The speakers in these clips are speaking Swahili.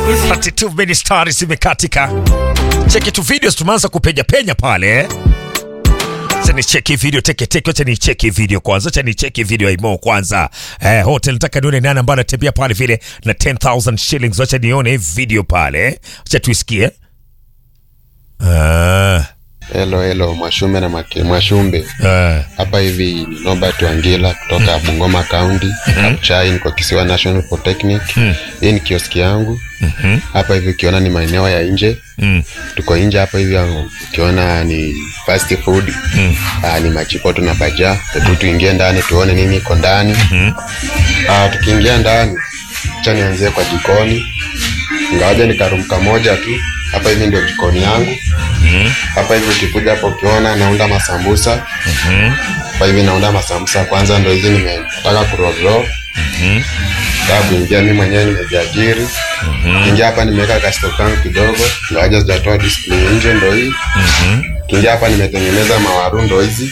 32 minutes stars zimekatika. Cheki tu videos tumeanza kupenya penya pale. Acha ni cheki video teke teke, acha ni cheki video kwanza, acha ni cheki video ya Imo kwanza. Eh, hotel nataka nione nani ambaye anatembea pale vile na 10000 shillings, acha nione hii video pale. Acha tuisikie. Ah, Hello, hello, Mwashumbe na Make, Mwashumbe ah, hapa hivi ni Nobert Wangila kutoka Bungoma County Kabuchai, niko Kisiwa National Polytechnic. Hii ni kioski yangu hapa hivi, ukiona ni maeneo ya nje, mm, tuko nje hapa hivi, ukiona ni fast food ah, ni machipoto na baja tu, tuingie ndani tuone nini iko ndani. Ah, tukiingia ndani, acha nianzie kwa jikoni, ingawaje ni karumka moja tu. Hapa hivi ndio jikoni yangu hapa hivi ukikuja hapo ukiona naunda masambusa hapa hivi naunda masambusa kwanza, ndo hizi nimetaka kuroro taa kuingia mi mwenyewe nimejiajiri kiingia hapa nimeweka kasto kangu kidogo, ngawaja sijatoa display nje, ndo hii kiingia hapa nimetengeneza mawaru, ndo hizi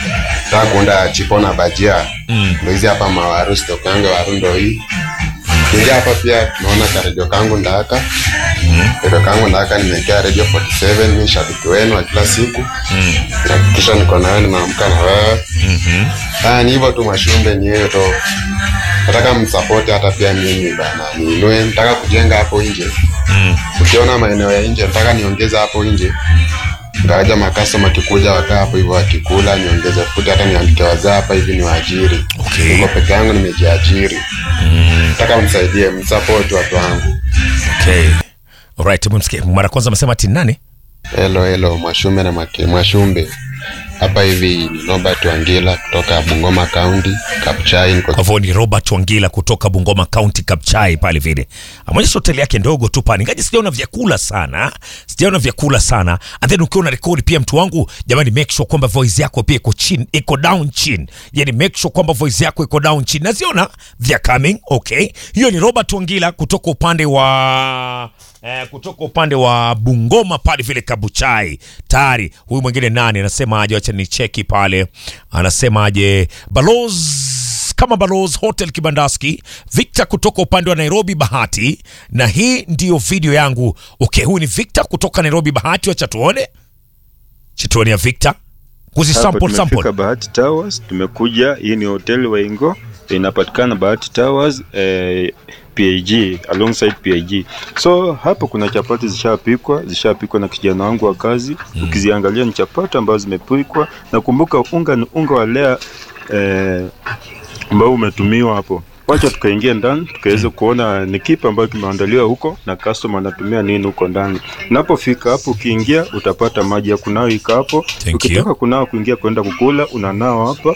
taa kuunda chipo na bajia, ndo hizi hapa mawaru, stok yangu ya waru ndo hii kiingia hapa pia tunaona karedio kangu ndaka redio kangu ndaka nimekea radio 47 mi shabiki wenu wa kila siku nakikisha niko nawe nimeamka na wewe haya ni hivyo tu mashumbe ni hiyo to nataka msapoti hata pia mimi bana niinue nataka kujenga hapo nje ukiona maeneo ya nje nataka niongeze hapo nje ngawaja makastoma kikuja wakaa hapo hivyo wakikula niongeze futi hata niandike wazaa hapa hivi ni waajiri Okay. niko peke yangu nimejiajiri nataka msaidie msapoti watu wangu okay. Alright, msikie. Mara kwanza amesema ati nani? Hello, hello, Mwashumbe na Make, Mwashumbe hapa hivi ni Nobert Wangila kutoka Bungoma County Kabuchai, niko Kwa hivyo ni Robert Wangila kutoka Bungoma County Kapchai pale vile. Ameonyesha hoteli yake ndogo tu pale. Ingaje sijaona vyakula sana. Sijaona vyakula sana. And then ukiwa una rekodi pia mtu wangu, jamani make sure kwamba voice yako pia iko chini, iko down chin. Yaani make sure kwamba voice yako iko down chin. Naziona they are coming. Okay. Hiyo ni Robert Wangila kutoka upande wa eh, kutoka upande wa Bungoma pale vile Kabuchai. Tayari huyu mwingine nani anasema aje, acha ni cheki pale. Anasema aje Balozi kama Balozi Hotel Kibandaski, Victor kutoka upande wa Nairobi Bahati, na hii ndiyo video yangu. Okay, huyu ni Victor kutoka Nairobi Bahati, wacha tuone chituoni ya Victor kuzi Hapa sample tumefika sample. Bahati Towers, tumekuja. Hii ni hoteli Waingo, inapatikana Bahati Towers eh, PAG alongside PAG. So hapa kuna chapati zishapikwa, zishapikwa na kijana wangu wa kazi. Ukiziangalia ni chapati ambazo zimepikwa, na kumbuka unga ni unga wa lea eh, ambao umetumiwa hapo. Wacha tukaingia ndani tukaweze kuona ni kipi ambacho kimeandaliwa huko na customer anatumia nini huko ndani. Unapofika hapo, ukiingia utapata maji ya kunawa iko hapo. you. Ukitaka kunawa kuingia kwenda kukula unanawa hapa.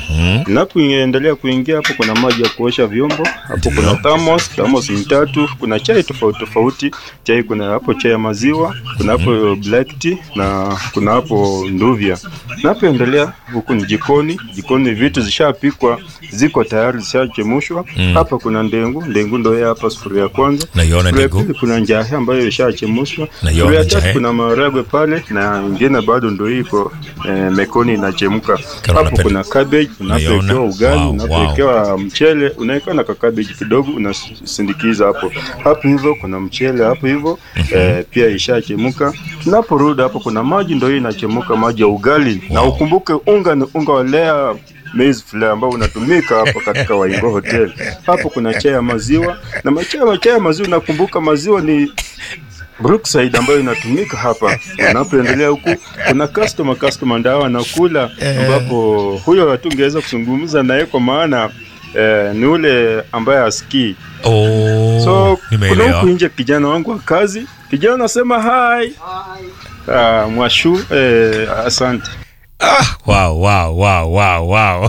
Unapoendelea kuingia hapo, kuna maji ya kuosha vyombo hapo, kuna thermos, thermos ni tatu. Kuna chai tofauti tofauti, chai kuna hapo chai ya maziwa, kuna hapo black tea na kuna hapo nduvya. Unapoendelea huku ni jikoni, jikoni vitu zishapikwa, ziko tayari, zishachemshwa. Hapa kuna ndengu, ndengu ndio hii hapa, sufuria ya kwanza. Naiona Sufuria ya ndengu. pili kuna njahe ambayo ishachemshwa. Naiona Sufuria ya tatu njahe. kuna maharagwe pale na ingine bado ndio iko eh, mekoni inachemka. Karo Hapo napenda- kuna cabbage, Naiona. unapowekewa ugali, Wow, unapowekewa mchele, unaweka na cabbage kidogo, unasindikiza hapo. Hapo hivyo kuna mchele hapo hivyo eh, pia ishachemka. Tunaporudi hapo kuna maji ndio hii inachemka, maji ya ugali. Na ukumbuke unga ni unga wa lea maize flour ambao unatumika hapa katika Waingo Hotel. Hapo kuna chai ya maziwa na machai chai ya maziwa, nakumbuka maziwa ni Brookside ambayo inatumika hapa. Unapoendelea huku kuna customer customer ndio anakula, ambapo huyo hatungeweza kuzungumza naye kwa maana eh, ni ule ambaye asikii. Oh, So kuna nimeelewa. huku nje kijana wangu wa kazi, kijana anasema hi. Ah, mwashu eh, asante. Ah, wow, wow, wow, wow, wow.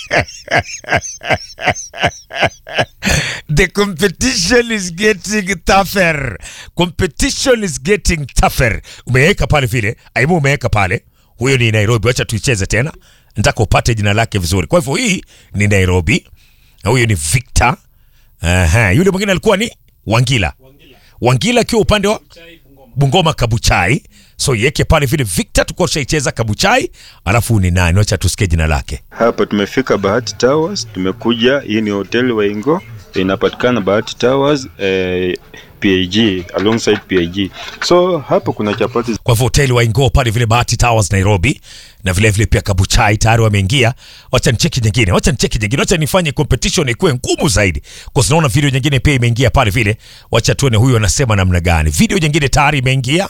The competition is getting tougher. Competition is getting tougher. Umeweka pale vile, aibu umeweka pale. Huyo ni Nairobi, wacha tuicheze tena. Nataka upate jina lake vizuri. Kwa hivyo hii ni Nairobi. Na huyo ni Victor. Aha, yule mwingine alikuwa ni Wangila. Wangila akiwa upande wa Bungoma Kabuchai. So yeke pale vile Victor tuko tushaicheza Kabuchai, alafu ni nani? Wacha tusikie jina lake. Hapa tumefika Bahati Towers, tumekuja. Hii ni hoteli Waingo, inapatikana Bahati Towers eh, PAG alongside PAG. So hapo kuna chapati kwa hivyo hoteli waingo pale vile Bahati Towers Nairobi, na vile vile pia Kabuchai tayari wameingia. Wacha nicheki nyingine, wacha nicheki nyingine, wacha nifanye competition ikuwe ngumu zaidi, kwa sababu naona video nyingine pia imeingia pale vile. Wacha tuone huyu anasema namna gani. Video nyingine tayari imeingia.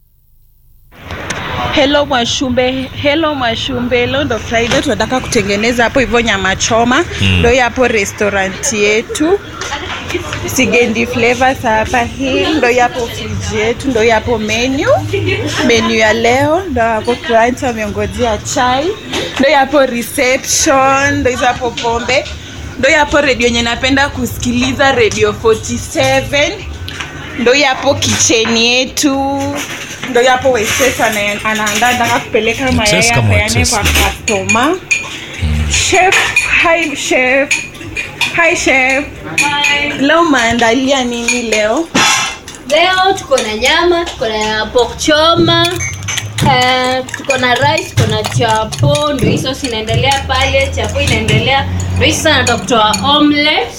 Hello Mwashumbe, hello Mwashumbe. Leo ndo Friday, tunataka kutengeneza hapo hivyo nyama choma. Ndo mm. hapo restaurant yetu Sigendi Flavors hapa. Hii ndo hapo friji yetu, ndo hapo menu menu ya leo, ndo hapo client wameongojea chai, ndo hapo reception, ndo hizo hapo pombe, ndo hapo redio yenye napenda kusikiliza Radio 47 ndo hapo kicheni yetu ndo hapo Waitress ana- anaandaa nataka kupeleka mayai Waitress kama apeane waitress. kwa customer. Chef, hi chef. Hi chef. Leo maandalia nini leo? Leo tuko na nyama, tuko na pork choma, eh, tuko na rice, tuko na chapo, ndio hizo inaendelea pale, chapo inaendelea. Ndio hizo sasa nataka kutoa omelette.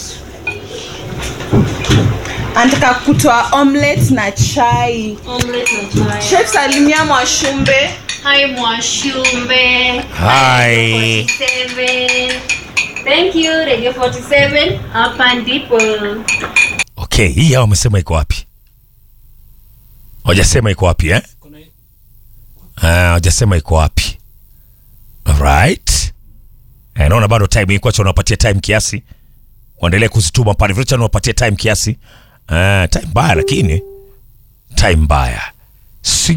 Anataka kutoa omelette na chai. Omelette na chai. Chef salimia Mwashumbe. Hi Mwashumbe. Hi. 47. Thank you Radio 47. Hapa ndipo. Okay, hii hao wamesema iko wapi? Hawajasema iko wapi eh? Ah, hawajasema iko wapi. Alright. Eh, naona bado time iko acha unawapatia time kiasi. Waendelee kuzituma pale vile acha unawapatia time kiasi. Ah, time mbaya lakini time mbaya. Si